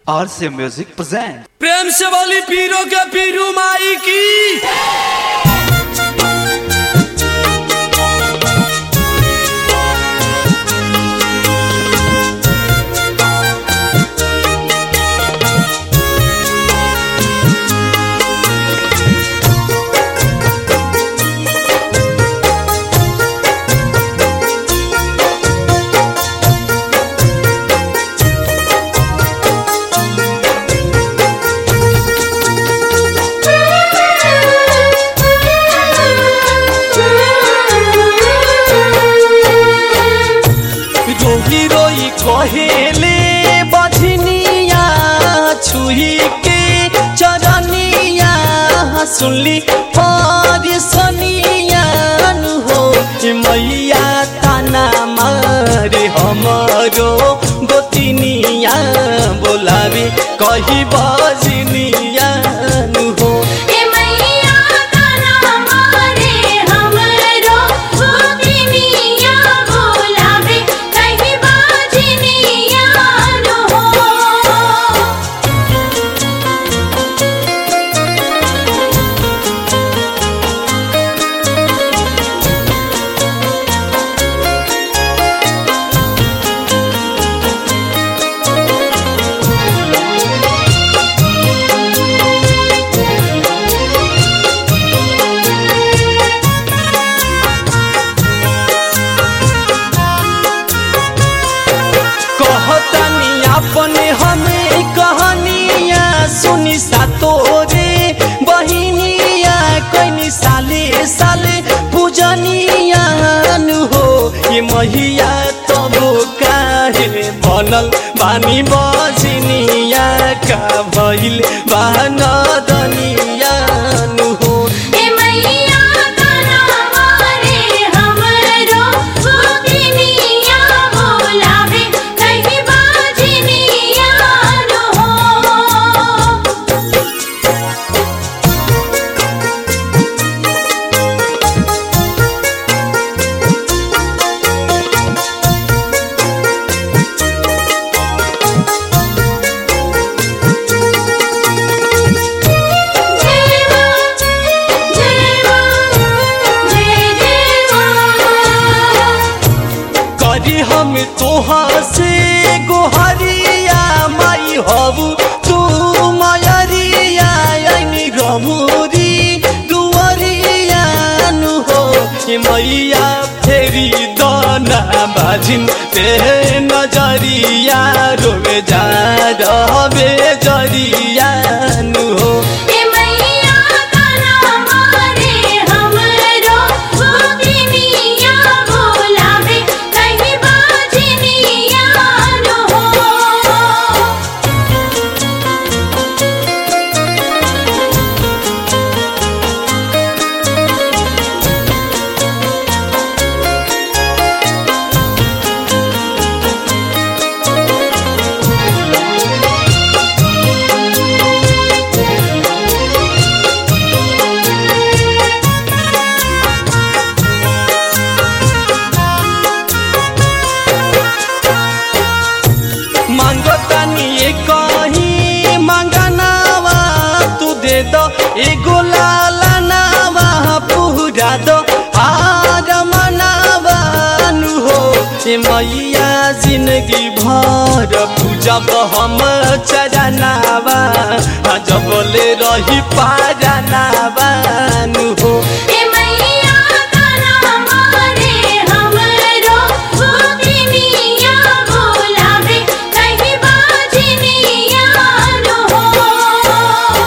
आर से music present प्रेम से वाली पीरों के पीरू माई की रोही रोई कहेले बझनिया छुही के चरनिया सुनली परिसनिया हो ए मैया ताना मारे हमरो गोतिनिया बोलावे कही बजनिया हो ए मैया ताना मारे हमरो गोतिनिया बोलावे कहीं बाजनिया न हो कहतनी अपने हमें कहानिया सुनी सातोरे बहिनिया कैनी साले साले पूजनिया नु हो ये महिया तब काहे बनल बानी बजनिया का भइल बानदनिया नु हो ए मैया ताना मारे हमरो गोतिनिया बोलावे कहीं बाजनिया न हो जेवा जेवा जय जेवा करी हम तोहा से गोहरिया माई हबू तू मयरिया यानी रमुरी दुवरिया नु हो ये मैया फेरी दाना बाजिन ते नजरिया रोवे जा रहबे जरिया नु हो ए मैया ताना मारे हमरो गोतिनिया बोलावे कहीं बाजनिया न हो मांगतानी ये कहीं मांगनावा तू दे दो एगो लाला नावा पूरा दो हार मनावा नु हो ए मैया जिंदगी भर पूजा हम चरनावा जबले रही पारनावा नु हो ए मैया ताना मारे हमरो गोतिनिया बोलावे कहीं बाजनिया न हो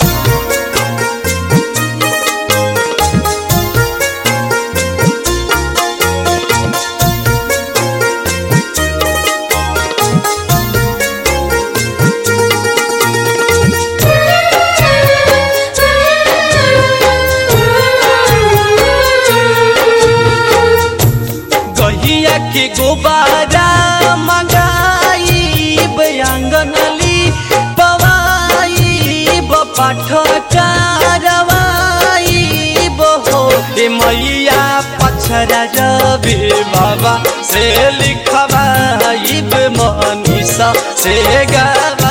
गहिया के गोबारा मंगाई बयांगनली पवाई पाठ कारवाई बहो ए मैया पछरा रवि बाबा से लिखवाई मनीषा से गावा